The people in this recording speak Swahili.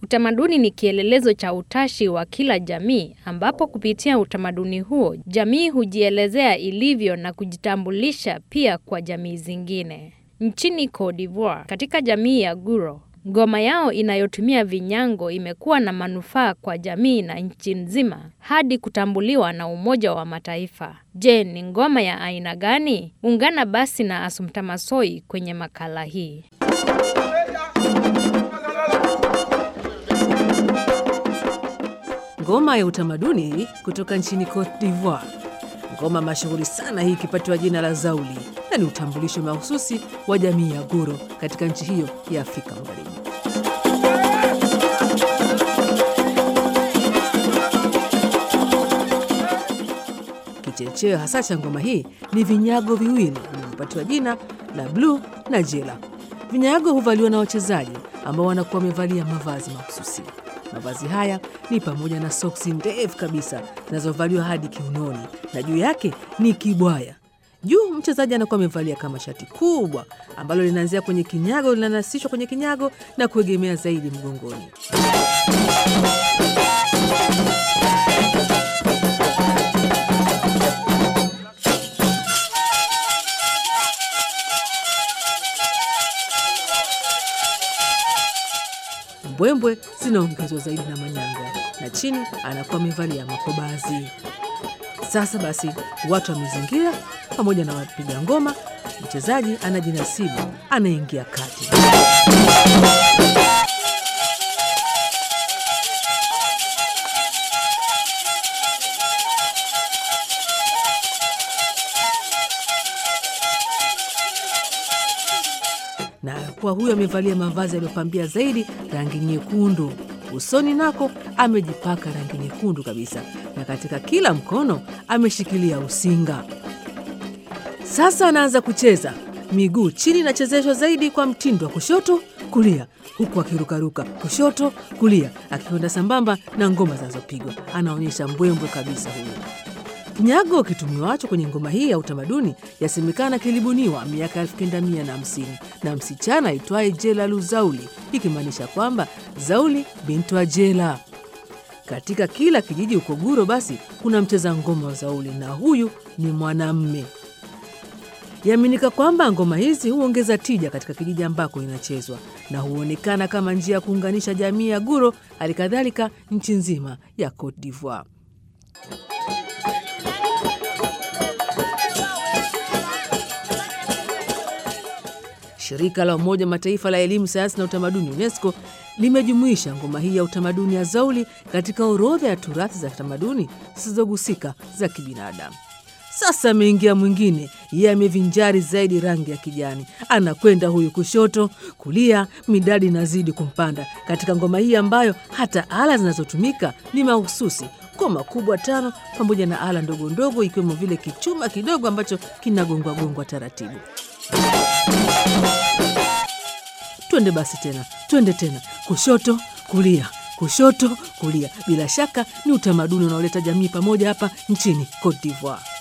Utamaduni ni kielelezo cha utashi wa kila jamii, ambapo kupitia utamaduni huo jamii hujielezea ilivyo na kujitambulisha pia kwa jamii zingine. Nchini Cote d'Ivoire, katika jamii ya Guro, ngoma yao inayotumia vinyango imekuwa na manufaa kwa jamii na nchi nzima hadi kutambuliwa na Umoja wa Mataifa. Je, ni ngoma ya aina gani? Ungana basi na Assumpta Massoi kwenye makala hii. Ngoma ya utamaduni kutoka nchini Cote d'Ivoire. Ngoma mashuhuri sana hii ikipatiwa jina la Zauli na ni utambulisho mahususi wa jamii ya Guro katika nchi hiyo ya Afrika Magharibi. Kichocheo hasa cha ngoma hii ni vinyago viwili vilivyopatiwa jina la bluu na jela. Vinyago huvaliwa na wachezaji ambao wanakuwa wamevalia mavazi mahususi. Mavazi haya ni pamoja na soksi ndefu kabisa zinazovaliwa hadi kiunoni na juu yake ni kibwaya. Juu mchezaji anakuwa amevalia kama shati kubwa ambalo linaanzia kwenye kinyago, linanasishwa kwenye kinyago na kuegemea zaidi mgongoni. Mbwembwe zinaongezwa zaidi na manyanga na chini anakuwa amevalia makobazi. Sasa basi, watu wamezingira pamoja na wapiga ngoma. Mchezaji anajinasibu, anaingia kati. na kwa huyo amevalia mavazi yaliyopambia zaidi rangi nyekundu. Usoni nako amejipaka rangi nyekundu kabisa, na katika kila mkono ameshikilia usinga. Sasa anaanza kucheza, miguu chini inachezeshwa zaidi kwa mtindo wa kushoto kulia, huku akirukaruka kushoto kulia, akikwenda sambamba na ngoma zinazopigwa. Anaonyesha mbwembwe kabisa huyo. Kinyago kitumiwacho kwenye ngoma hii ya utamaduni yasemekana kilibuniwa miaka elfu kenda mia na hamsini na msichana aitwaye Jela Luzauli, ikimaanisha kwamba Zauli bintu wa Jela. Katika kila kijiji huko Guro basi kuna mcheza ngoma wa Zauli na huyu ni mwanamme. Yaaminika kwamba ngoma hizi huongeza tija katika kijiji ambako inachezwa na huonekana kama njia ya kuunganisha jamii ya Guro, hali kadhalika nchi nzima ya Cote d'Ivoire. Shirika la Umoja wa Mataifa la Elimu, Sayansi na Utamaduni, UNESCO, limejumuisha ngoma hii ya utamaduni ya Zauli katika orodha ya turathi za tamaduni zisizogusika za kibinadamu. Sasa ameingia mwingine, yeye amevinjari zaidi rangi ya kijani, anakwenda huyu kushoto kulia, midadi inazidi kumpanda katika ngoma hii ambayo hata ala zinazotumika ni mahususi ngoma kubwa tano pamoja na ala ndogo ndogo, ikiwemo vile kichuma kidogo ambacho kinagongwagongwa taratibu. Twende basi tena, twende tena, kushoto kulia, kushoto kulia. Bila shaka ni utamaduni unaoleta jamii pamoja hapa nchini Cote d'Ivoire.